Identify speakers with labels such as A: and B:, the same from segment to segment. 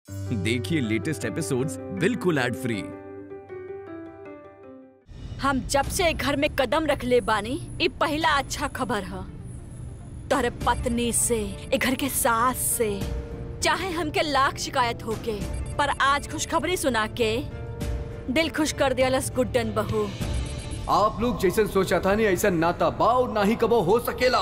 A: देखिए latest episodes बिल्कुल ad free
B: हम जब से घर में कदम रख ले बानी ये पहला अच्छा खबर है तोहरे पत्नी से ए घर के सास से चाहे हमके लाख शिकायत होके पर आज खुशखबरी सुना के दिल खुश कर दियालस गुड्डन बहू
C: आप लोग जैसे सोचा था नहीं ऐसा नाता बाव ना ही कबो हो सकेला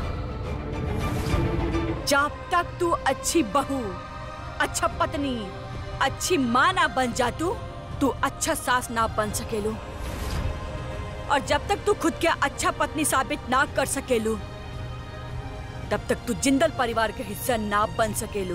B: जब तक तू अच्छी बहू अच्छा पत्नी अच्छी माँ ना बन जा तू तू अच्छा सास ना बन सकेलू और जब तक तू खुद के अच्छा पत्नी साबित ना कर सकेलू तब तक तू जिंदल परिवार के हिस्सा ना बन सकेलू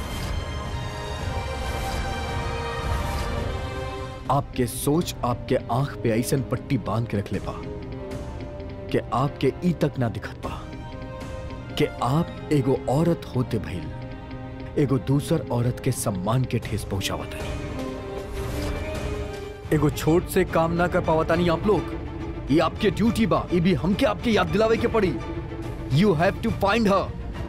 C: आपके सोच आपके आंख पे ऐसन पट्टी बांध के रख ले बा कि आपके ई तक ना दिखत बा कि आप एगो औरत होते भइल एगो दूसर औरत के सम्मान के ठेस पहुंचावत है एगो छोट से काम ना कर पावतानी आप लोग ये आपके ड्यूटी बा ये भी हमके आपके याद दिलावे के पड़ी you have two find her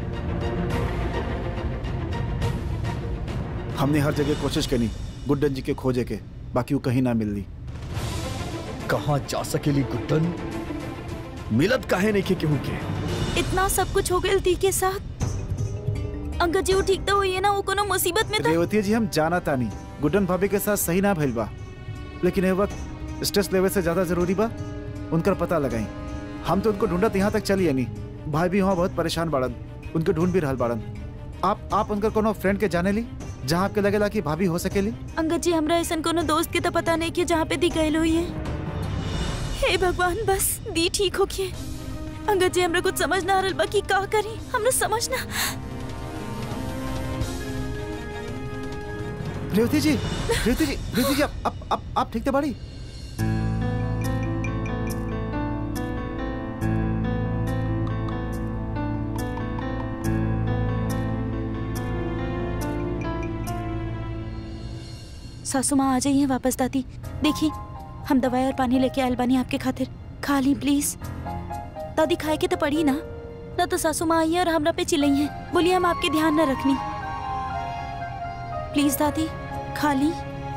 D: हमने हर जगह कोशिश करी गुड्डन जी के खोजे के बाकी वो कहीं ना मिलनी
C: कहा जा सकेली गुड्डन मिलत काहे नहीं के केहू के
E: इतना सब कुछ हो गया दी के साथ अंकल जी वो ठीक तो हुई है ना वो कोनो मुसीबत में था
D: रेवती जी हम जाना तानी गुड्डन भाभी के साथ सही ना भइल बा लेकिन ये वक्त स्ट्रेस लेवल से ज्यादा जरूरी बा उनकर पता लगाई हम तो उनको ढूंढत यहाँ तक चली नहीं भाई भी वहाँ बहुत परेशान बाड़न उनके ढूंढ भी रहल बाड़न आप आप उनकर कोनो फ्रेंड के जाने ली जहाँ आपके लगेला कि भाभी हो सकेली
E: अंकल जी हमरा ऐसा कोनो दोस्त के तो पता नहीं कि जहाँ पे दी गए हुई है हे भगवान बस दी ठीक हो के अंकल जी हमरा कुछ समझ ना आ रहल बा कि का करी हमरा समझ ना
D: रेवती जी रेवती जी रेवती जी आप आप आप, आप ठीक थे बाड़ी
E: सासू माँ आ जाइए वापस दादी देखिए हम दवाई और पानी लेके आयल बानी आपके खातिर खा ली प्लीज दादी खाए के तो पड़ी ना ना तो सासू माँ आई है और हमरा पे चिल्लाई है बोलिए हम आपके ध्यान न रखनी प्लीज दादी खा ली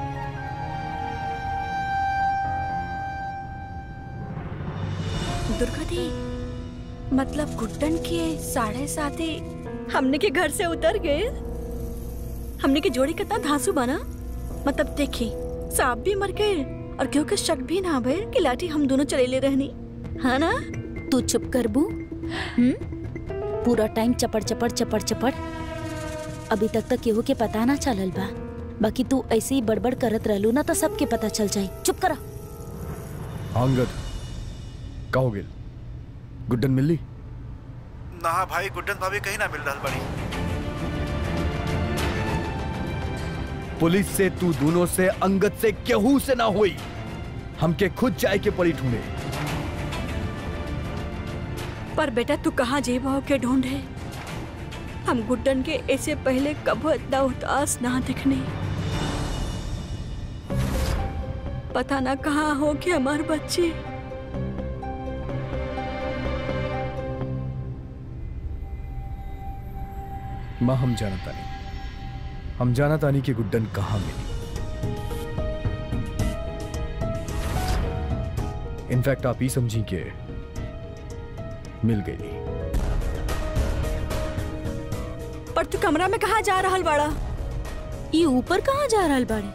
B: दुर्गा दी मतलब गुड्डन के साढ़े साथ ही हमने के घर से उतर गए हमने के जोड़ी कितना धांसू बना मतलब देखी सांप भी मर गए और क्यों के शक भी ना भय कि लाठी हम दोनों चलेले रहनी हाँ ना
E: तू चुप कर बू हम्म? पूरा टाइम चपड़ चपड़ चपड़ चपड़ अभी तक तक केहू के पता ना चलल बा बाकी तू ऐसे ही बड़बड़ करत रहलू ना तो सबके पता चल जाई चुप करा
C: आंगद का हो गेल गुड्डन मिली
D: ना भाई गुड्डन भाभी कहीं ना मिल रहा बड़ी
C: पुलिस से तू दोनों से अंगद से केहू से ना हुई हमके खुद जाए के पड़ी ढूंढे
B: पर बेटा तू कहाँ जेब हो के ढूंढे हम गुड्डन के ऐसे पहले कब इतना उदास ना दिखने पता ना कहाँ हो कि हमारे बच्चे
C: माँ हम जाना तानी हम जाना तानी कि गुड्डन कहाँ मिली इनफैक्ट आप ही समझी के मिल गई
B: पर तू कमरा में कहाँ जा रहा बड़ा
E: ये ऊपर कहाँ जा रहल बाड़े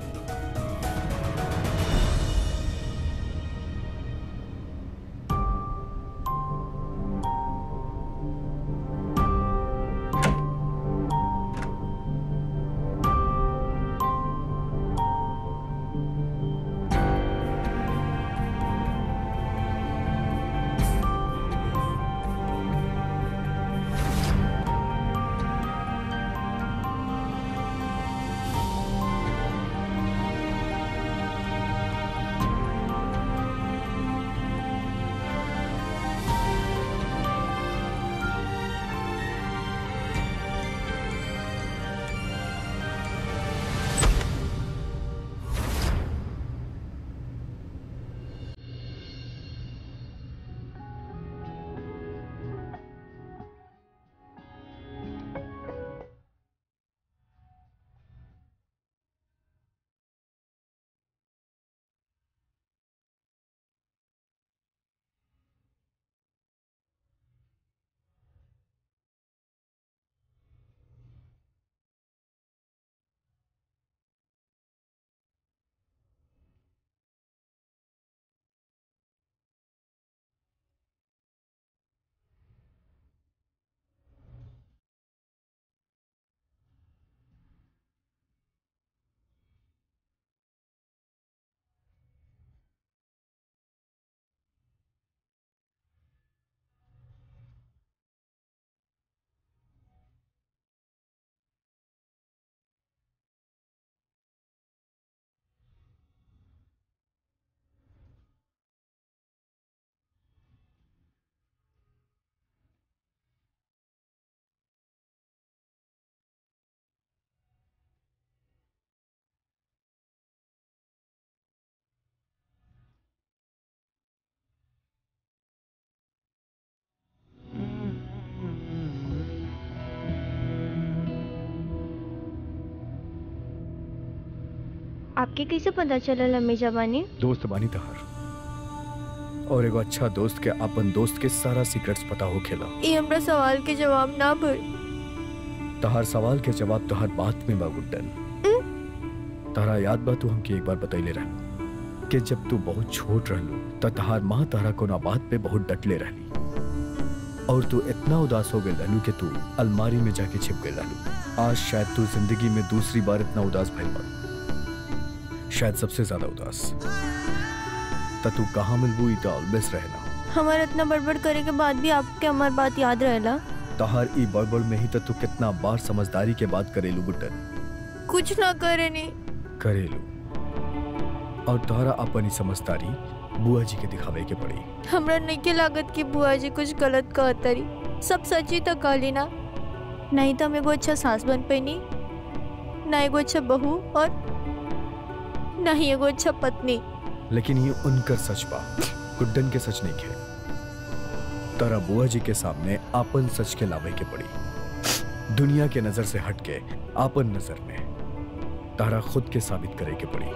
F: आपके कैसे पता चलल हमेशा बानी
C: दोस्त बानी तहार और एगो अच्छा दोस्त के अपन दोस्त के सारा सीक्रेट्स पता हो खेला
F: ये हमरा सवाल के जवाब ना भर
C: तहार सवाल के जवाब तहार बात में बा गुड्डन तहरा याद बा तू हमके एक बार बतैले रह कि जब तू बहुत छोट रहलू त तहार माँ तहरा कोना बात पे बहुत डटले रहली और तू इतना उदास हो गई रहलू कि तू अलमारी में जाके छिप गई रहलू आज शायद तू जिंदगी में दूसरी बार इतना उदास भइल बा शायद सबसे ज्यादा उदास त तू कहाँ मिलबू ई त ऑलवेज रहना
F: हमारा इतना बड़बड़ करे के बाद भी आपके हमार बात याद रहेला
C: तहार ई बड़बड़ में ही त तू कितना बार समझदारी के बात करेलू गुड्डन
F: कुछ ना करे नी
C: करेलू और तोहरा अपन ही समझदारी बुआ जी के दिखावे के पड़ी
F: हमरा नहीं के लागत कि बुआ जी कुछ गलत कहतरी सब सच ही तो कहली ना नहीं तो हम एगो अच्छा सास बन पैनी ना एगो अच्छा बहू और ना ही एगो अच्छा पत्नी
C: लेकिन ये उनकर सच बा गुड्डन के सच नहीं है तारा बुआ जी के सामने आपन सच के लावे के पड़ी दुनिया के नजर से हट के आपन नजर में तारा खुद के साबित करे के पड़ी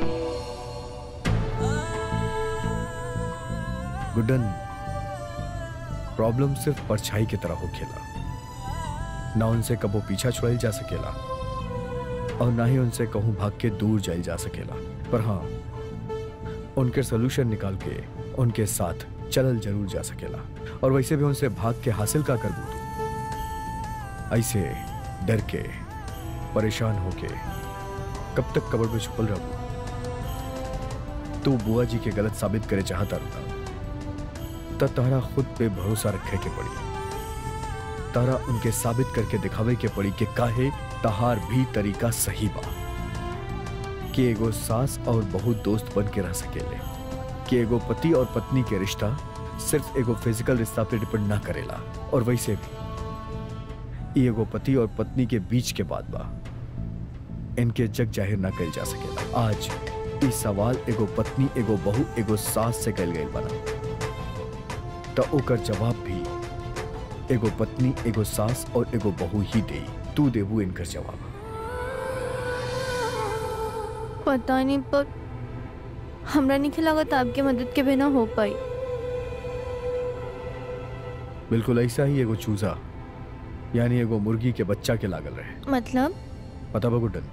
C: गुड्डन प्रॉब्लम सिर्फ परछाई की तरह हो खेला ना उनसे कबो पीछा छुड़ाई जा सकेला और ना ही उनसे कहूं भाग के दूर जाई जा सकेला पर हाँ उनके सोल्यूशन निकाल के उनके साथ चलल जरूर जा सकेला और वैसे भी उनसे भाग के हासिल का कर तू ऐसे डर के परेशान होके कब तक कबर में छुपल रहू तू बुआ जी के गलत साबित करे चाहता रुका तब तारा खुद पे भरोसा रखे के पड़ी तारा उनके साबित करके दिखावे के पड़ी कि काहे तहार भी तरीका सही बा कि एगो सास और बहुत दोस्त बन के रह सकेले कि एगो पति और पत्नी के रिश्ता सिर्फ एगो फिजिकल रिश्ता पे डिपेंड ना करेला और वैसे भी ई एगो पति और पत्नी के बीच के बात बा इनके जग जाहिर ना कल जा सकेला आज ई सवाल एगो पत्नी एगो बहू एगो सास से कल गई बना तो ओकर जवाब भी एगो पत्नी एगो सास और एगो बहू ही दे तू देबू इनकर जवाब
F: पता नहीं पर हमरा नहीं लागत आपके मदद के बिना हो पाई
C: बिल्कुल ऐसा ही एगो चूजा यानी एगो मुर्गी के बच्चा के लागल रहे
F: मतलब
C: पता बा गुड्डन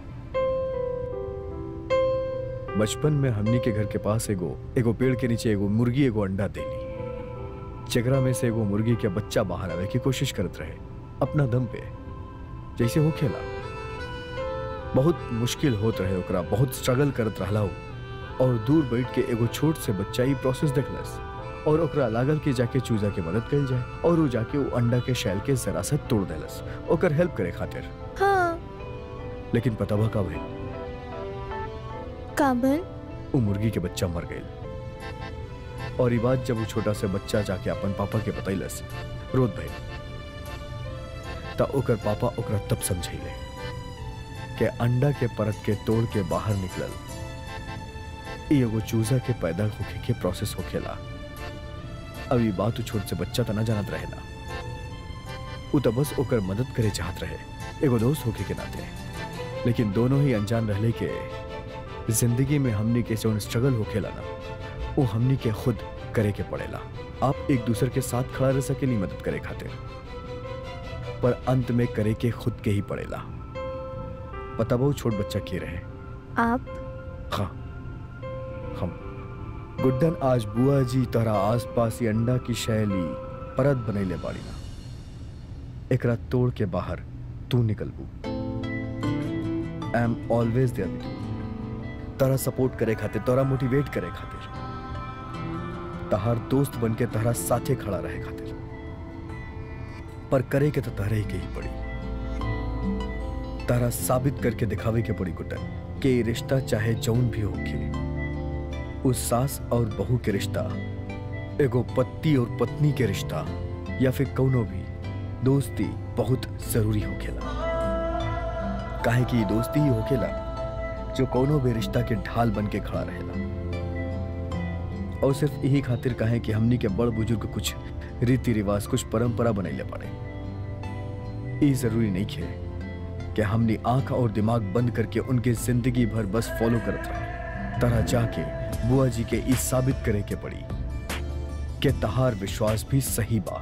C: बचपन में हमनी के घर के पास एगो एगो पेड़ के नीचे एगो मुर्गी एगो अंडा देली चेगरा में से एगो मुर्गी के बच्चा बाहर आवे की कोशिश करत रहे अपना दम पे जैसे हो खेला बहुत मुश्किल होत रहे ओकरा बहुत स्ट्रगल करत रहला उ। और दूर बैठ के एगो छोट से बच्चा ई प्रोसेस देखलस और ओकरा लागल कि जाके चूजा के मदद कल जाए और वो जाके वो अंडा के शैल के जरा सा तोड़ देलस ओकर हेल्प करे खातिर
F: हाँ
C: लेकिन पता बा का भइल
F: काबल
C: वो मुर्गी के बच्चा मर गई और ये बात जब वो छोटा से बच्चा जाके अपन पापा के बतैलस रोत भइल ता ओकर पापा ओकरा तब समझैले कि अंडा के परत के तोड़ के बाहर निकलल ई एगो चूजा के पैदा होखे के प्रोसेस होखेला अब ई बात उ छोट से बच्चा तना जानत रहेला उ त बस ओकर मदद करे चाहत रहे एगो दोस्त होखे के नाते लेकिन दोनों ही अनजान रहले के जिंदगी में हमनी के जौन स्ट्रगल होखेला ना वो हमनी के खुद करे के पड़ेला आप एक दूसरे के साथ खड़ा रह सकेली मदद करे खातिर पर अंत में करे के खुद के ही पड़ेला पता बहु छोट बच्चा के रहे
F: आप
C: हाँ हम गुड्डन आज बुआ जी तरह आसपास ही अंडा की शैली परत बनैले बाड़ी ना एकरा तोड़ के बाहर तू निकलबू आई एम ऑलवेज देयर तारा सपोर्ट करे खातिर तोरा मोटिवेट करे खातिर तहार दोस्त बन के तहरा साथे खड़ा रहे खातिर पर करे के तो तहरे ही के ही पड़ी तारा साबित करके दिखावे के पड़ी गुड्डन कि ये रिश्ता चाहे जौन भी होके उस सास और बहू के रिश्ता एगो पति और पत्नी के रिश्ता या फिर कौनो भी दोस्ती बहुत जरूरी होखेला काहे कि ये दोस्ती ही होखेला जो कौनो भी रिश्ता के ढाल बन के खड़ा रहेला और सिर्फ यही खातिर कहे कि हमनी के बड़ बुजुर्ग कुछ रीति रिवाज कुछ परंपरा बनैले पड़े ई जरूरी नहीं खे कि हमने आंख और दिमाग बंद करके उनके जिंदगी भर बस फॉलो करत रहे तरह जाके बुआ जी के ई साबित करे के पड़ी कि तहार विश्वास भी सही बा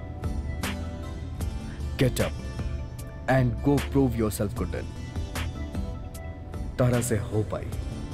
C: get up and go prove yourself गुडन तरह से हो पाई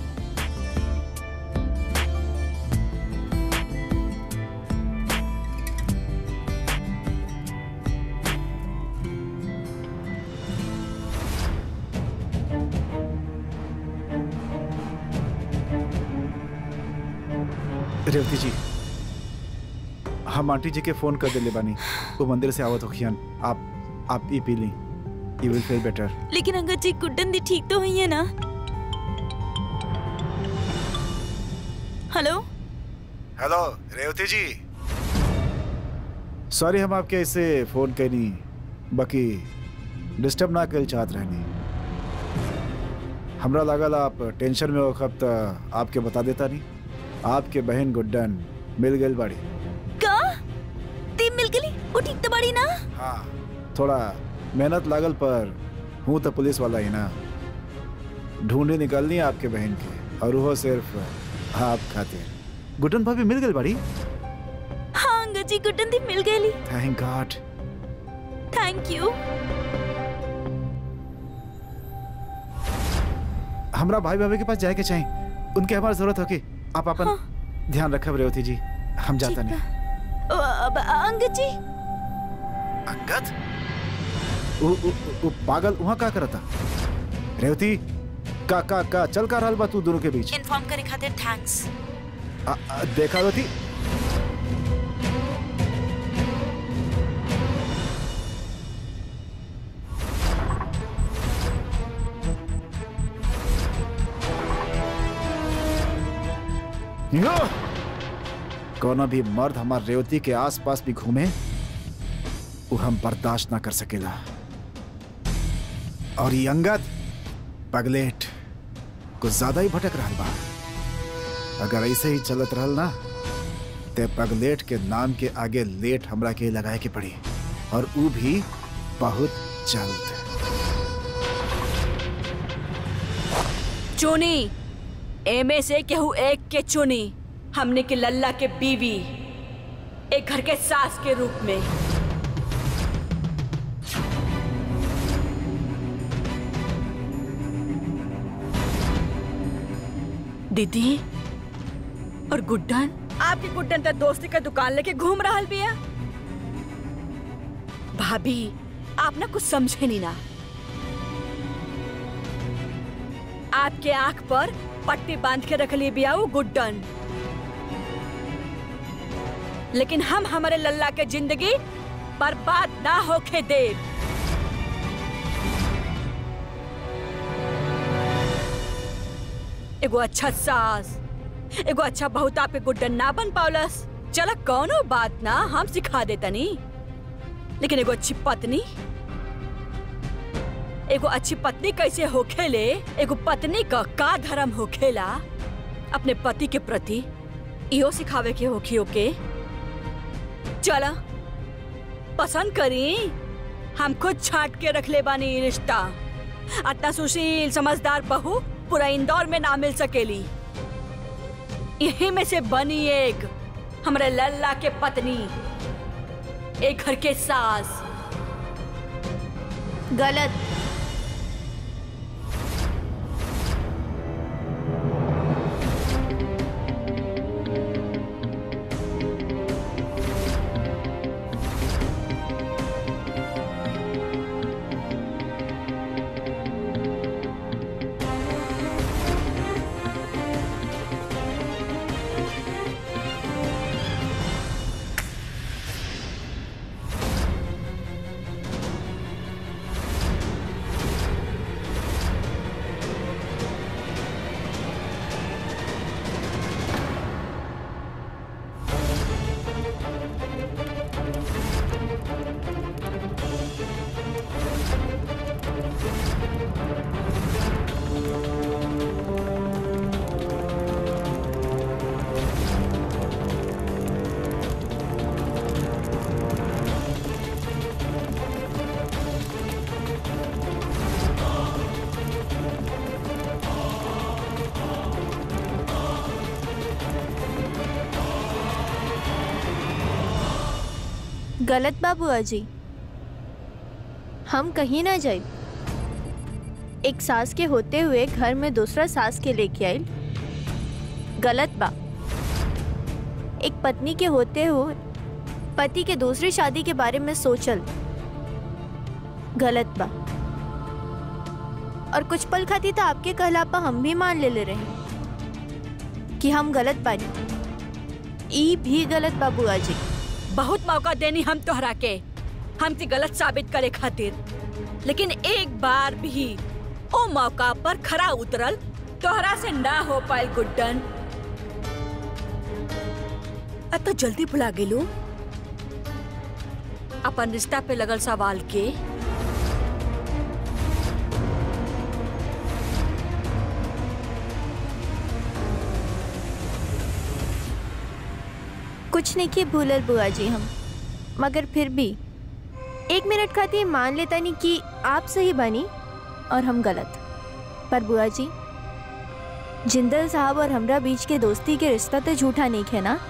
D: रेवती जी हम आंटी जी के फोन कर दिले बानी वो मंदिर से आवत होखियन आप आप ई पी ली यू विल फील बेटर
E: लेकिन अंगद जी गुड्डन दी ठीक तो हुई है ना हेलो
D: हेलो रेवती जी सॉरी हम आपके ऐसे फोन कैनी बाकी डिस्टर्ब ना कर चाहत रहनी हमरा लागल आप टेंशन में वक्त आपके बता देता नहीं आपके बहन गुड्डन मिल गई बाड़ी
E: का ती मिल गली वो ठीक तो बड़ी ना
D: हाँ थोड़ा मेहनत लागल पर हूँ तो पुलिस वाला ही ना ढूंढे निकालनी है आपके बहन के और वो सिर्फ आप खातिर गुड्डन भाभी मिल गई बाड़ी
E: हाँ अंगद जी गुड्डन दी मिल गई
D: थैंक गॉड
E: थैंक यू
D: हमरा भाई भाभी के पास जाए के चाहिए उनके हमारी जरूरत होगी आप अपन ध्यान रखब रेवती जी हम जाता
E: ठीक
D: नहीं
E: बा। ओ, अब अंगद जी
D: अंगद उ, उ, उ, पागल वहाँ का करता रेवती का का का चल का रहल बा तू दोनों के बीच
E: इन्फॉर्म करे खातिर थैंक्स
D: आ, आ, देखा रेवती यो! कोनो भी मर्द हमार रेवती के आसपास भी घूमे वो हम बर्दाश्त ना कर सकेला और ये अंगद पगलेट कुछ ज्यादा ही भटक रहा बा अगर ऐसे ही चलत रहल ना ते पगलेट के नाम के आगे लेट हमरा के लगाए के पड़ी और ऊ भी बहुत जल्द
B: चुनी एमे से केहू एक के चुनी हमने के लल्ला के बीवी एक घर के सास के रूप में दीदी और गुड्डन आपकी गुड्डन तो दोस्ती का दुकान लेके घूम रहा बिया भाभी आप ना कुछ समझे नहीं ना आपके आंख पर पट्टी बांध के रख ली बिया वो गुड्डन लेकिन हम हमारे लल्ला के जिंदगी बर्बाद ना होके दे एगो अच्छा सास एगो अच्छा बहुत आपके गुड्डन ना बन पावलस चला कौनो बात ना हम सिखा देतनी लेकिन एगो अच्छी पत्नी एगो अच्छी पत्नी कैसे होखेले एगो पत्नी का का धर्म होखेला अपने पति के प्रति इहो सिखावे के होखी ओके चला पसंद करी हम खुद छाट के रख ले बानी ई रिश्ता अतना सुशील समझदार बहू पूरा इंदौर में ना मिल सकेली यही में से बनी एक हमारे लल्ला के पत्नी एक घर के सास
F: गलत गलत बा बुआ जी हम कहीं ना जाए एक सास के होते हुए घर में दूसरा सास के लेके आइल गलत बा एक पत्नी के होते हुए पति के दूसरी शादी के बारे में सोचल गलत बा और कुछ पल खाती तो आपके कहलापा हम भी मान ले ले रहे कि हम गलत बानी ई भी गलत बा बुआ जी
B: बहुत मौका देनी हम तोहरा के हमसे गलत साबित करे खातिर लेकिन एक बार भी ओ मौका पर खरा उतरल तोहरा से ना हो पाए गुड्डन अब तो जल्दी भुला गेलू अपन रिश्ता पे लगल सवाल के
F: कुछ नहीं किए भूलल बुआ जी हम मगर फिर भी एक मिनट खातिर मान लेता नहीं कि आप सही बनी और हम गलत पर बुआ जी जिंदल साहब और हमरा बीच के दोस्ती के रिश्ता तो झूठा नहीं है ना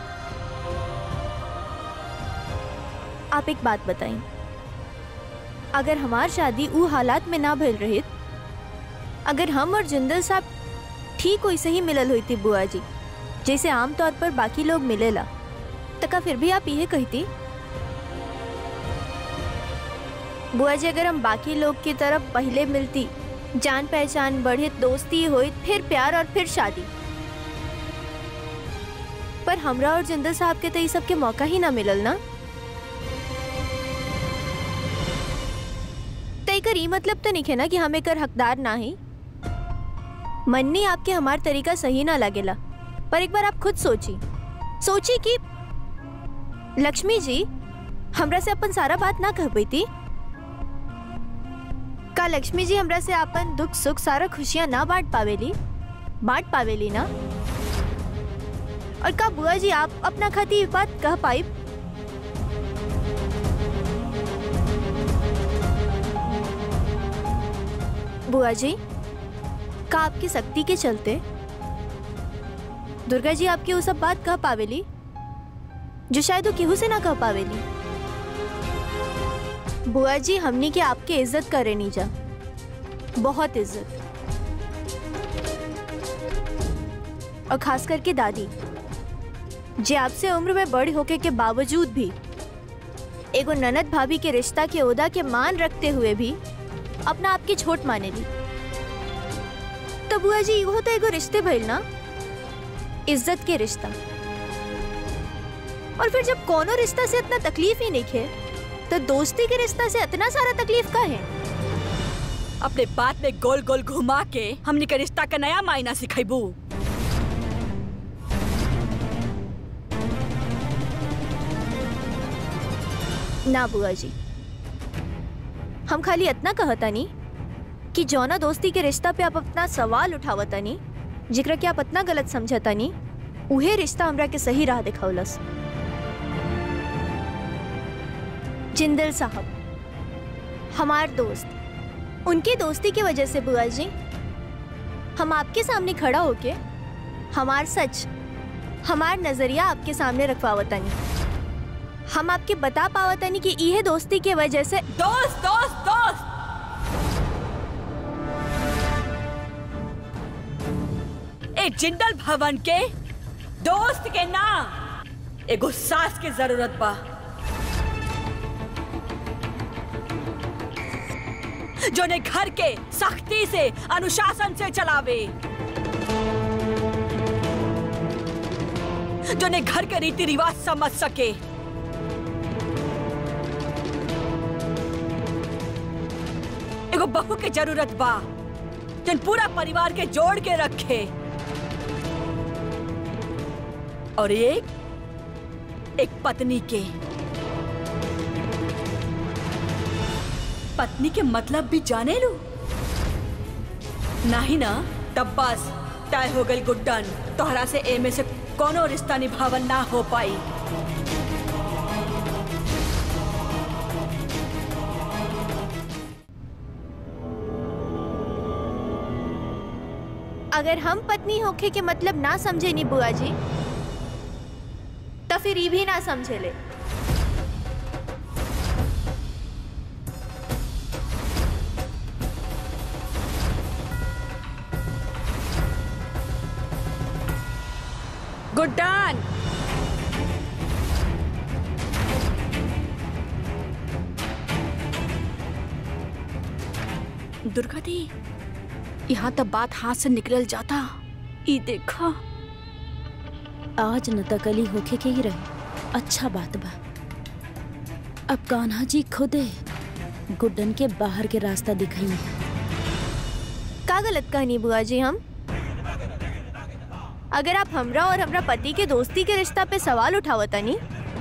F: आप एक बात बताएं अगर हमार शादी ऊ हालात में ना भइल रही अगर हम और जिंदल साहब ठीक वैसे ही मिलल हुई थी बुआ जी जैसे आमतौर पर बाकी लोग मिलेला तका फिर भी आप यह कहती बुआ जी अगर हम बाकी लोग की तरफ पहले मिलती जान पहचान बढ़े दोस्ती हुई फिर प्यार और फिर शादी पर हमरा और जिंदल साहब के तो ये सब के मौका ही ना मिलल ना तय कर ई मतलब तो नहीं है ना कि हमें कर हकदार ना ही मन्नी आपके हमार तरीका सही ना लगेला पर एक बार आप खुद सोची सोची कि लक्ष्मी जी हमरा से अपन सारा बात ना कह पाई का लक्ष्मी जी हमरा से अपन दुख सुख सारा खुशियां ना बांट पावेली बांट पावेली ना और का बुआ जी आप अपना खाती ये बात कह पाई बुआ जी का आपकी शक्ति के चलते दुर्गा जी आपकी वो सब बात कह पावेली जो शायद वो केहू से ना कह पावेली बुआ जी हमनी के आपके इज्जत करे नी जा बहुत इज्जत और खास करके दादी जे आपसे उम्र में बड़ी होके के बावजूद भी एगो ननद भाभी के रिश्ता के ओदा के मान रखते हुए भी अपना आपकी छोट माने ली तो बुआ जी इहो तो एगो रिश्ते भइल ना इज्जत के रिश्ता और फिर जब कोनो रिश्ता से इतना तकलीफ ही नहीं है तो दोस्ती के रिश्ता से इतना सारा तकलीफ का है
B: अपने बात में गोल गोल घुमा के हमने के रिश्ता का नया मायना सिखेबू
F: ना बुआ जी हम खाली इतना कहता नहीं कि जौना दोस्ती के रिश्ता पे आप अपना सवाल उठावता नहीं जिक्र के आप इतना गलत समझता नहीं उहे रिश्ता हमरा के सही राह दिखावलस जिंदल साहब हमार दोस्त उनकी दोस्ती की वजह से बुआ जी हम आपके सामने खड़ा होके हमार सच हमार नजरिया आपके सामने रखवावता नहीं हम आपके बता पावता नहीं कि यह दोस्ती के वजह से
B: दोस्त दोस्त दोस्त ए जिंदल भवन के दोस्त के ना एगो सास के जरूरत बा जो ने घर के सख्ती से अनुशासन से चलावे जो ने घर के रीति रिवाज समझ सके एगो बहू के जरूरत बा जन पूरा परिवार के जोड़ के रखे और एक एक पत्नी के पत्नी के मतलब भी जाने लो नहीं ना तब बस तय हो गई गुड्डन तोहरा से एमे से कोनो रिश्ता निभावन ना हो पाई
F: अगर हम पत्नी होके के मतलब ना समझे नी बुआ जी तो फिर ये भी ना समझे ले
B: गुड्डन दुर्गा दी यहाँ तब बात हाथ से निकल जाता ई देखा
E: आज न तकली होके के ही रहे अच्छा बात बा अब कान्हा जी खुदे गुड्डन के बाहर के रास्ता दिखाई है
F: का गलत कहानी बुआ जी हम अगर आप हमरा और हमरा पति के दोस्ती के रिश्ता पे सवाल उठावता नहीं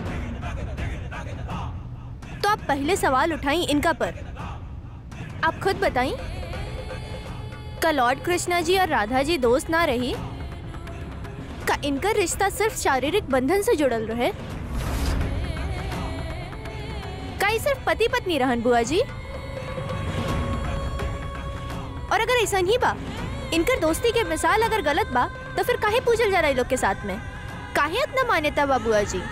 F: तो आप पहले सवाल उठाई इनका पर आप खुद बताई का लॉर्ड कृष्णा जी और राधा जी दोस्त ना रही का इनका रिश्ता सिर्फ शारीरिक बंधन से जुड़ल रहे का ये सिर्फ पति पत्नी रहन बुआ जी और अगर ऐसा नहीं बा इनकर दोस्ती के मिसाल अगर गलत बा तो फिर काहे पूछल जा रहा है लोग के साथ में काहे इतना मान्यता बा बुआ जी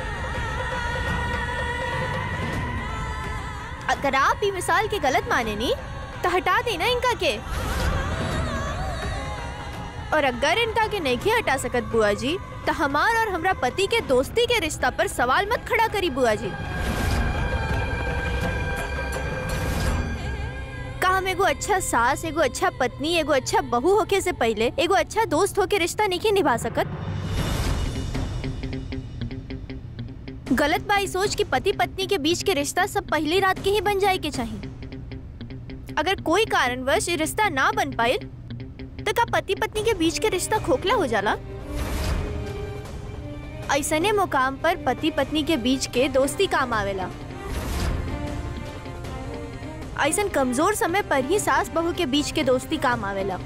F: अगर आप भी मिसाल के गलत माने नहीं तो हटा देना इनका के और अगर इनका के नहीं हटा सकत बुआ जी तो हमार और हमरा पति के दोस्ती के रिश्ता पर सवाल मत खड़ा करी बुआ जी का हम एगो अच्छा सास एगो अच्छा पत्नी एगो अच्छा बहू होके से पहले एगो अच्छा दोस्त होके रिश्ता नहीं निभा सकत गलत बाई सोच कि पति पत्नी के बीच के रिश्ता सब पहली रात के ही बन जाए के चाहिए अगर कोई कारणवश ये रिश्ता ना बन पाए तो का पति पत्नी के बीच के रिश्ता खोखला हो जाला ऐसने मुकाम पर पति पत्नी के बीच के दोस्ती काम आवेला ऐसन कमजोर समय पर ही सास बहू के बीच के दोस्ती काम आवेला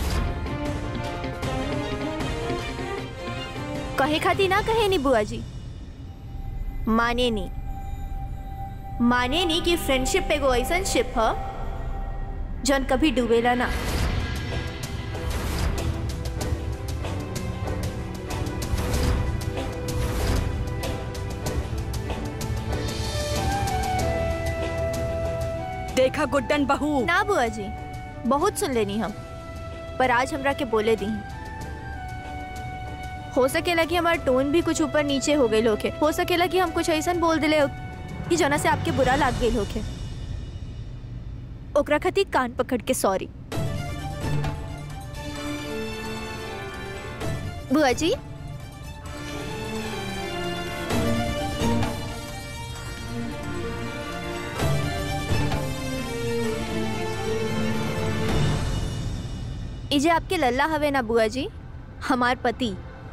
F: कहे खाती ना कहे नी बुआ जी माने नी माने नी कि फ्रेंडशिप एगो ऐसन शिप ह जौन कभी डूबेला ना
B: देखा गुड्डन बहू
F: ना बुआ जी बहुत सुन लेनी हम पर आज हमरा के बोले दी हो सकेला कि हमार टोन भी कुछ ऊपर नीचे हो गई होके हो सकेला कि हम कुछ ऐसा बोल दिले हो कि जना से आपके बुरा लाग गई होके ओकरा खातिर कान पकड़ के सॉरी बुआ जी इजे आपके लल्ला हवे ना बुआ जी हमार पति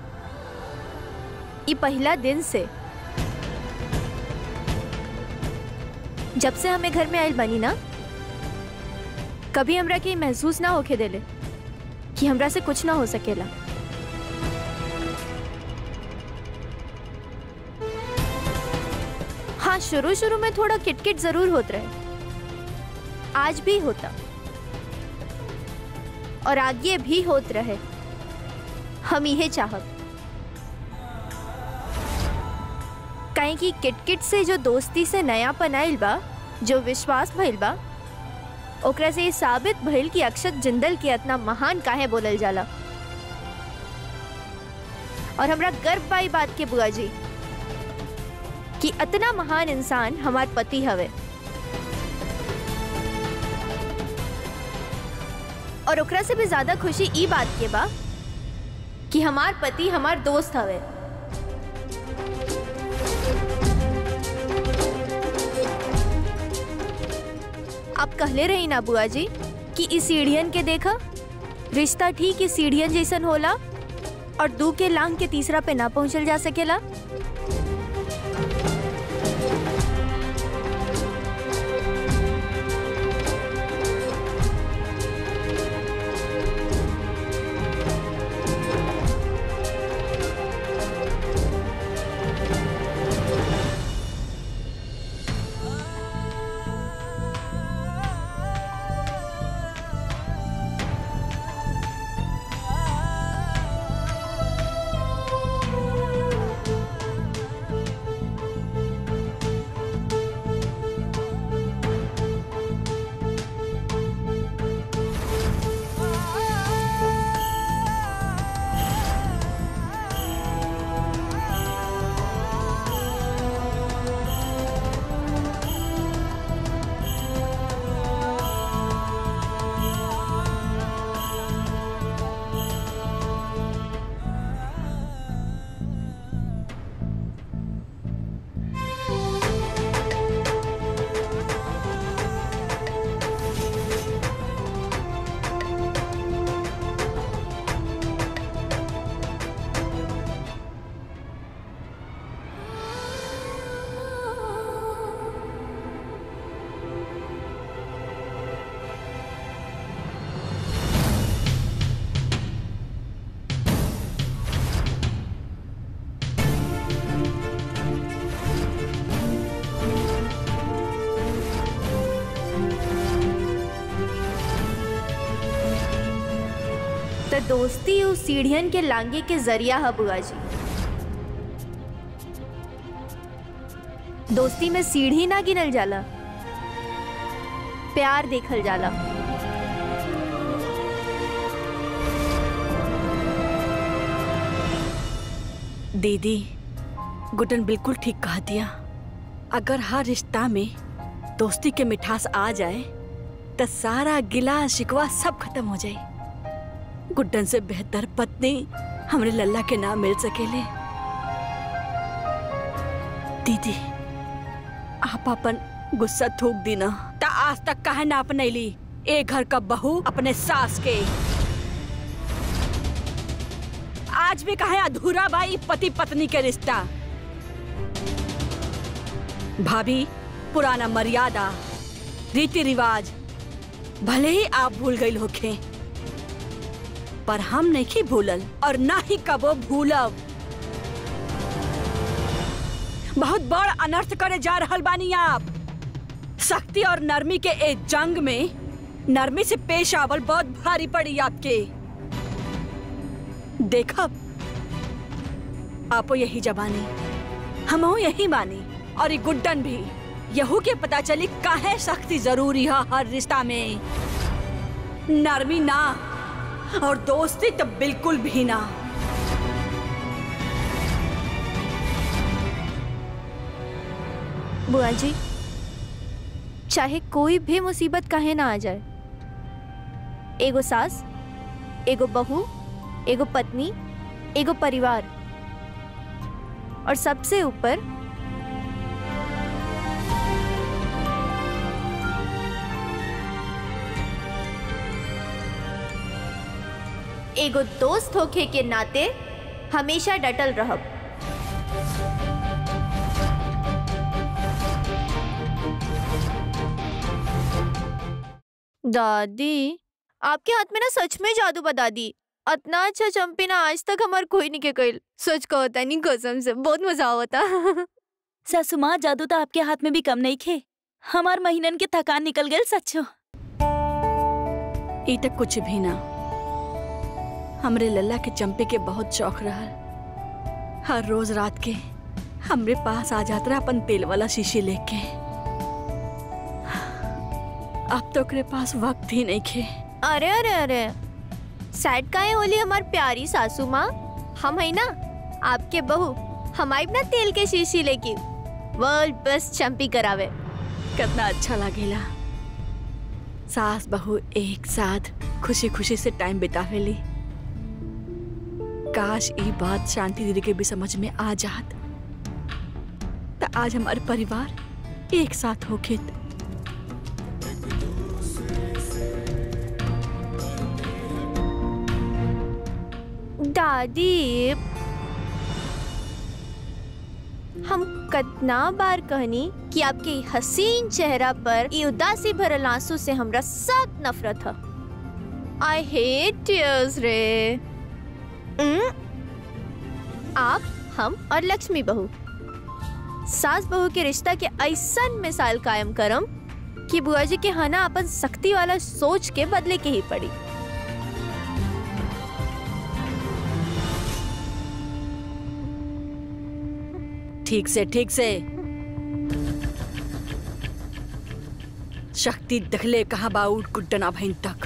F: ये पहला दिन से जब से हमें घर में आयल बनी ना कभी हमरा के ई महसूस ना होके देले कि हमरा से कुछ ना हो सकेला हाँ शुरू शुरू में थोड़ा किटकिट जरूर होत रहे आज भी होता और आगे भी होत रहे हम यह चाहब काहे कि किटकिट से जो दोस्ती से नयापन आइल बा जो विश्वास भइल बा ओकरा से ये साबित भइल कि अक्षत जिंदल के इतना महान काहे बोलल जाला और हमरा गर्व बा ई बात के बुआ जी कि इतना महान इंसान हमार पति हवे और ओकरा से भी ज्यादा खुशी ई बात के बा कि हमार पति हमार दोस्त हवे आप कहले रही ना बुआ जी कि इस सीढ़ियन के देखा रिश्ता ठीक इस सीढ़ियन जैसन होला और दू के लांग के तीसरा पे ना पहुंचल जा सकेला दोस्ती उस सीढ़ियन के लांगे के जरिया है बुआ जी दोस्ती में सीढ़ी ना गिनल जाला प्यार देखल जाला
B: दीदी गुडन बिल्कुल ठीक कह दिया अगर हर रिश्ता में दोस्ती के मिठास आ जाए तो सारा गिला शिकवा सब खत्म हो जाए गुड्डन से बेहतर पत्नी हमरे लल्ला के नाम मिल सकेले दीदी आप अपन गुस्सा थूक दी ना ता आज तक काहे ना अपनैली ए घर का बहू अपने सास के आज भी कहे अधूरा भाई पति पत्नी के रिश्ता भाभी पुराना मर्यादा रीति रिवाज भले ही आप भूल गई होखे पर हम नहीं भूलल और ना ही कबो भूलब बहुत बड़ अनर्थ करे जा रहल बानी आप शक्ति और नरमी के एक जंग में नरमी से पेश आवल बहुत भारी पड़ी आपके देखब आपो यही जबानी हमहू यही मानी और ये गुड्डन भी यहू के पता चली काहे सख्ती जरूरी है हर रिश्ता में नरमी ना और दोस्ती तो बिल्कुल भी ना
F: बुआ जी चाहे कोई भी मुसीबत काहे ना आ जाए एगो सास एगो बहू एगो पत्नी एगो परिवार और सबसे ऊपर एगो दोस्त होखे के नाते हमेशा डटल रहब दादी आपके हाथ में ना सच में जादू बता दी इतना अच्छा चंपी ना आज तक हमार कोई नहीं के कइल सच का होता नहीं कसम से बहुत मजा आवता
E: सासू माँ जादू तो आपके हाथ में भी कम नहीं खे हमार महीनन के थकान निकल गए सच्चो
B: ई तक कुछ भी ना हमरे लल्ला के चंपे के बहुत शौक रहा हर रोज रात के हमरे पास आ जात रहा अपन तेल वाला शीशी लेके अब तो ओकरे पास वक्त ही नहीं खे
F: अरे अरे अरे सैड काहे होली हमार प्यारी सासू माँ हम है ना आपके बहू हम आइब ना तेल के शीशी लेके वर्ल्ड बेस्ट चंपी करावे
B: कितना अच्छा लगेला सास बहू एक साथ खुशी खुशी से टाइम बितावेली काश ये बात शांति दीदी के भी समझ में आ जात तो आज हमारे परिवार एक साथ होके
F: दादी हम कितना बार कहनी कि आपके ई हसीन चेहरा पर ये उदासी भरल आंसू से हमरा सख्त नफरत है आई हेट टीयर्स रे उम, आप हम और लक्ष्मी बहू सास बहू के रिश्ता के ऐसन मिसाल कायम करम कि बुआ जी के हना अपन सख्ती वाला सोच के बदले के ही पड़ी
B: ठीक से ठीक से शक्ति दखले कहाँ बाउट गुड्डना भैन तक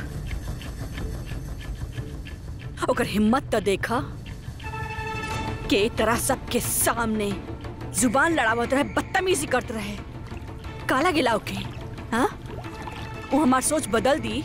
B: ओकर हिम्मत तो देखा के तरह सबके सामने जुबान लड़ावत रहे बदतमीजी करत रहे काला गिलाव के हाँ वो हमार सोच बदल दी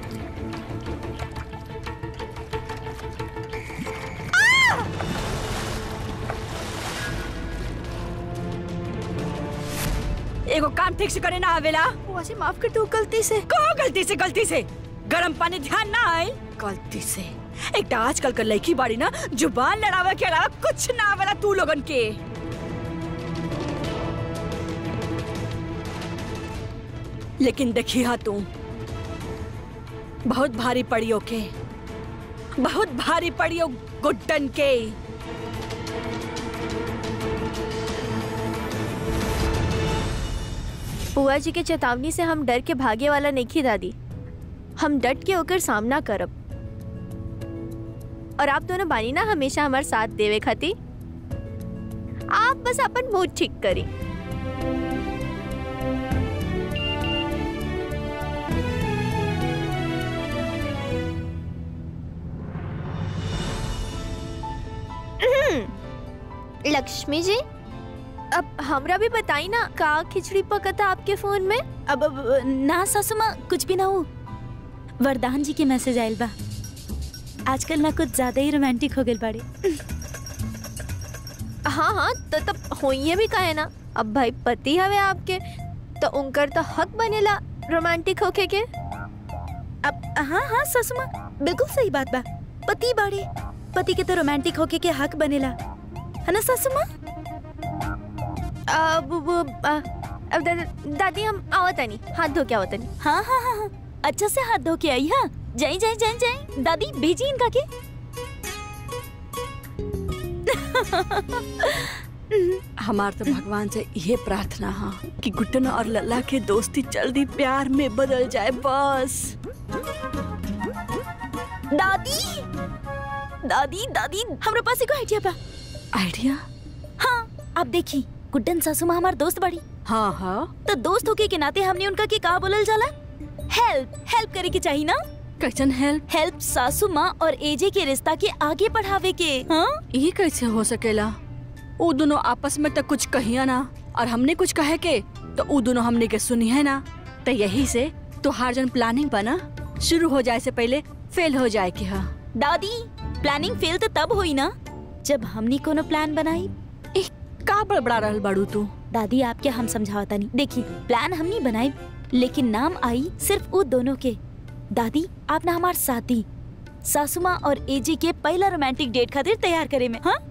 B: एगो काम ठीक से करे ना आवेला
F: मुझे माफ कर दो गलती से
B: कहो गलती से गलती से गरम पानी ध्यान ना आए गलती से एक तो आजकल का लड़की बाड़ी ना जुबान लड़ावे के अलावा कुछ ना आवेला तू लोगन के लेकिन देखी हा तू बहुत भारी पड़ी ओके बहुत भारी पड़ी ओ गुड्डन के
F: बुआ जी के चेतावनी से हम डर के भागे वाला नहीं दादी हम डट के होकर सामना करब और आप दोनों बानी ना हमेशा हमारे साथ देवे खाती आप बस अपन मूड ठीक करी हम्म, लक्ष्मी जी अब हमरा भी बताई ना का खिचड़ी पकता आपके फोन में
E: अब, अब ना सासू माँ कुछ भी ना हो वरदान जी के मैसेज आयल बा आजकल ना कुछ ज्यादा ही रोमांटिक हो गए बाड़े
F: हाँ हाँ तो तब होइए भी कहे ना अब भाई पति हवे आपके तो उनकर तो हक बनेला रोमांटिक होके के
E: अब हाँ हाँ सासू माँ बिल्कुल सही बात बा पति बाड़े पति के तो रोमांटिक होके के हक बनेला है ना सासू माँ
F: अब वो आ, अब दा, दादी हम आवत नहीं हाथ धो के आवत नहीं
E: हाँ हाँ हाँ हाँ अच्छा से हाथ धो के आई हाँ जाई जाई जाई जाई दादी भेजी इनका के
B: हमार तो भगवान से ये प्रार्थना हा कि गुड्डन और लल्ला के दोस्ती जल्दी प्यार में बदल जाए बस
E: दादी दादी दादी हमरा पास एगो आइडिया बा
B: आइडिया
E: हाँ आप देखी गुड्डन सासू माँ हमार दोस्त बड़ी
B: हाँ हाँ
E: तो दोस्त होके के नाते हमने उनका के का बोलल जाला हेल्प हेल्प करे के चाहिए ना
B: कैसन हेल्प
E: हेल्प सासू माँ और एजे के रिश्ता के आगे बढ़ावे के हाँ
B: ये कैसे हो सकेला वो दोनों आपस में तो कुछ कहिया ना और हमने कुछ कहे के तो वो दोनों हमने के सुनी है ना तो यही से तो हार जन प्लानिंग बना शुरू हो जाए से पहले फेल हो जाए कि हाँ
E: दादी प्लानिंग फेल तो तब हुई ना जब हमनी कोनो प्लान बनाई
B: एह, का बड़बड़ा रहल बाड़ू तू
E: दादी आपके हम समझावता नहीं देखी प्लान हमनी बनाई लेकिन नाम आई सिर्फ वो दोनों के दादी आप ना हमार साथी सासू माँ और एजी के पहला रोमांटिक डेट खातिर तैयार करे में हाँ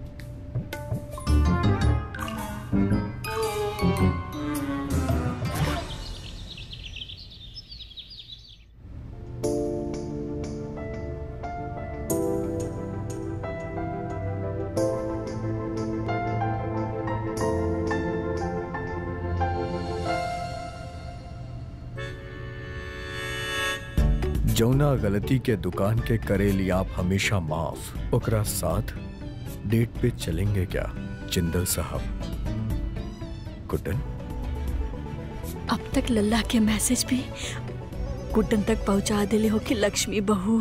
C: जौना गलती के दुकान के करेली आप हमेशा माफ ओकरा साथ डेट पे चलेंगे क्या जिंदल साहब गुड्डन
B: अब तक लल्ला के मैसेज भी गुड्डन तक पहुंचा दिले हो कि लक्ष्मी बहू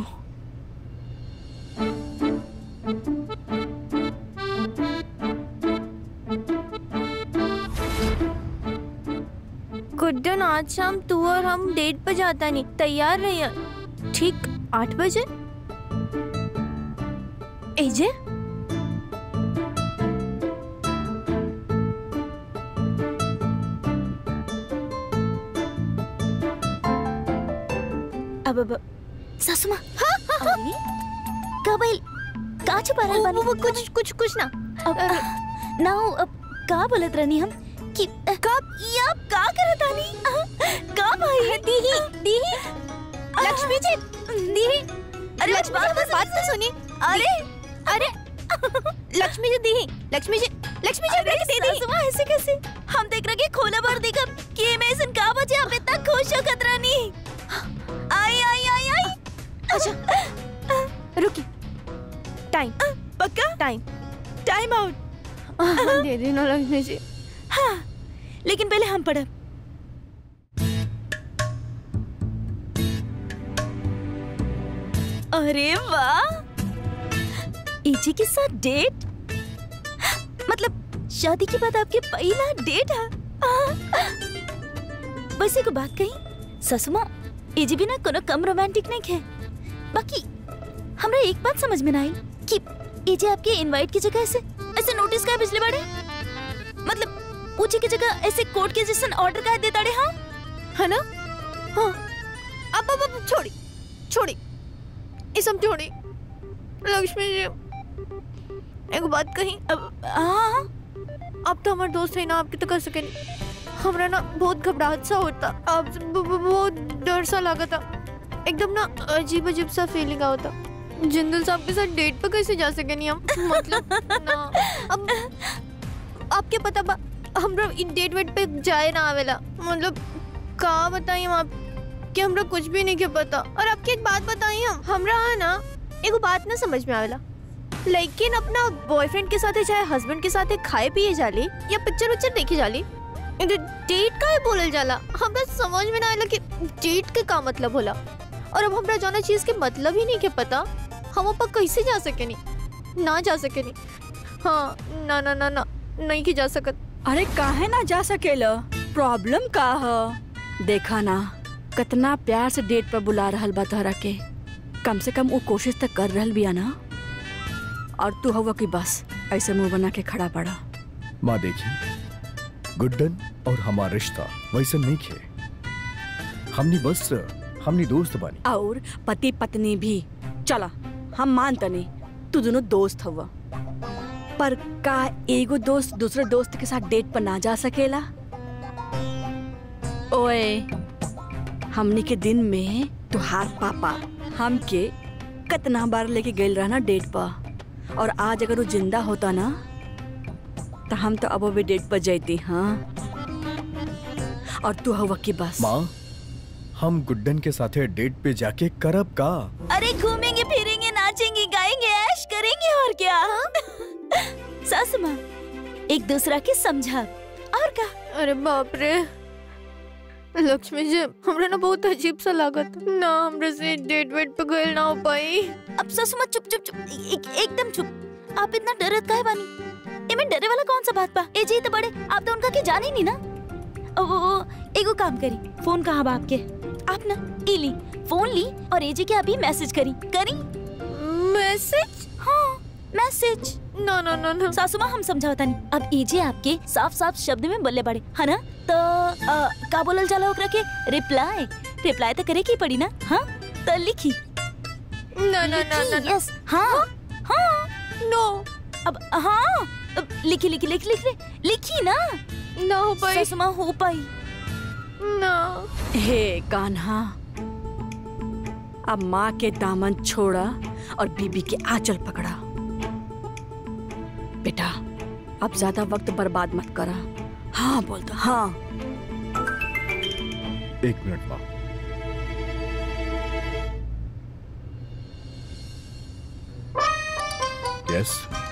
F: गुड्डन आज शाम तू और हम डेट पे जाता नहीं तैयार रहिए ठीक आठ बजे एजे
E: अब अब सासू माँ अरे, का भइल का छुपा रहल
F: वो-
E: बानी
F: वो- वो कुछ कुछ कुछ ना
E: अब ना अब का बोलत रहनी हम कि कब ये आप का करत आनी का भाई
F: दीही दीही लक्ष्मी जी दीही अरे लक्ष्मी जी हमारी बात तो सुनी
E: अरे
F: अरे लक्ष्मी जी दीही लक्ष्मी जी लक्ष्मी जी
E: अरे
F: दे दी
E: सासू माँ ऐसे कैसे हम देख रहे कि खोला बार देखब कि मैं ऐसन का बचे आप इतना खुश हो खतरानी आई आई आई आई
F: अच्छा रुकी टाइम
E: पक्का
F: टाइम
E: टाइम आउट
F: दे दी ना लक्ष्मी जी
E: हाँ लेकिन पहले हम पढ़ब अरे वाह इजी के साथ डेट मतलब शादी के बाद आपके पहला डेट है वैसे को बात कही ससुमा इजी भी ना कोनो कम रोमांटिक नहीं है बाकी हमरा एक बात समझ में ना आई कि इजे आपके इनवाइट की जगह ऐसे ऐसे नोटिस का पिछले बारे मतलब पूछे की जगह ऐसे कोर्ट के जैसन ऑर्डर का देता रे हाँ
F: है ना हाँ अब अब अब छोड़ी छोड़ी ये सब छोड़ी लक्ष्मी जी एक बात कही
E: अब हाँ
F: अब तो हमारे दोस्त है ना आपके तो कर सके नहीं हमरा ना बहुत घबराहट सा होता अब ब- ब- बहुत डर सा लगा था एकदम ना अजीब अजीब सा फीलिंग होता जिंदल साहब के साथ डेट पे कैसे जा सके नहीं हम मतलब ना अब आपके पता बा हमरा इन डेट वेट पे जाए ना आवेला मतलब का बताई हम आप कि हमरा कुछ भी नहीं के पता और आपकी एक बात बताई हम हमरा है ना एगो बात ना समझ में आवेला लेकिन अपना बॉयफ्रेंड के साथ चाहे हस्बैंड के साथ खाए पिए जाली या पिक्चर उच्चर देखे जाली डेट का है बोलल जाला हमरा समझ में ना आइला कि डेट के का मतलब होला और अब हमरा जौना चीज के मतलब ही नहीं के पता हम ऊपर कैसे जा सकेनी ना जा सकेनी हाँ ना ना ना ना नहीं के जा सकत
B: अरे काहे ना जा सकेला प्रॉब्लम का ह देखा ना कितना प्यार से डेट पर बुला रहल बा तोहरा के कम से कम वो कोशिश तक कर रहल बिया ना और तू हवा की बस ऐसे मुंह बना के खड़ा पड़ा
C: माँ देखी गुड्डन और हमारा रिश्ता वैसे नहीं खे हमनी बस हमनी दोस्त बानी
B: और पति पत्नी भी चला हम मानता नहीं तू दोनों दोस्त हवा पर का एगो दोस्त दूसरे दोस्त के साथ डेट पर ना जा सकेला ओए हमनी के दिन में तुहार पापा हमके कितना बार लेके गए रहना डेट पर और आज अगर वो जिंदा होता ना तो हम तो अब भी डेट पर जाती हाँ और तू हवा की बस
C: माँ हम गुड्डन के साथे डेट पे जाके करब का
E: अरे घूमेंगे फिरेंगे नाचेंगे गाएंगे ऐश करेंगे और क्या हाँ? सासू माँ एक दूसरा के समझा और का
F: अरे बाप रे लक्ष्मी जी हमरा ना बहुत अजीब सा लागत ना हमरे से डेट वेट पे गए ना हो पाई
E: अब सासू माँ चुप चुप चुप एक, एकदम चुप आप इतना डरत काहे बानी एमे डरे वाला कौन सा बात बा ए जी तो बड़े आप तो उनका के जाने नहीं ना ओ, ओ, ओ एगो काम करी फोन कहाँ बा आपके आप ना ई ली फोन ली और एजे के अभी मैसेज करी करी
F: मैसेज
E: हाँ मैसेज
F: ना ना ना ना
E: सासू माँ हम समझावता नहीं अब एजे आपके साफ साफ शब्द में बोले बड़े है ना तो अ, का बोलल जाला ओकरा के रिप्लाई रिप्लाई तो करे की पड़ी ना हाँ तो लिखी
F: ना ना ना ना ना
E: यस हाँ हाँ
F: नो
E: अब हाँ अब लिखी लिखी लिखी लिखी लिखी ना
F: ना हो पाई
E: सासू माँ हो पाई
F: ना
B: हे कान्हा अब माँ के दामन छोड़ा और बीबी के आंचल पकड़ा बेटा अब ज्यादा वक्त बर्बाद मत करा हाँ बोल दो हाँ
C: एक मिनट माँ यस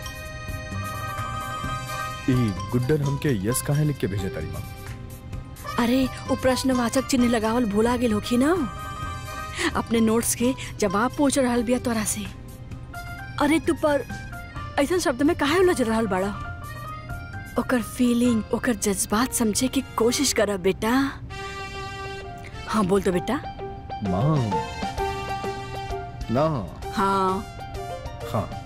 C: ई गुड्डन हमके यस काहे लिख के भेजे तारी माँ
B: अरे वो प्रश्नवाचक चिन्ह लगावल भूला गेल होखी ना अपने नोट्स के जवाब पूछ रहल बिया तोरा से अरे तू पर ऐसा शब्द में काहे उलझ रहल बड़ा ओकर फीलिंग ओकर जज्बात समझे की कोशिश कर बेटा हाँ बोल दो बेटा
C: माँ ना
B: हाँ
C: हाँ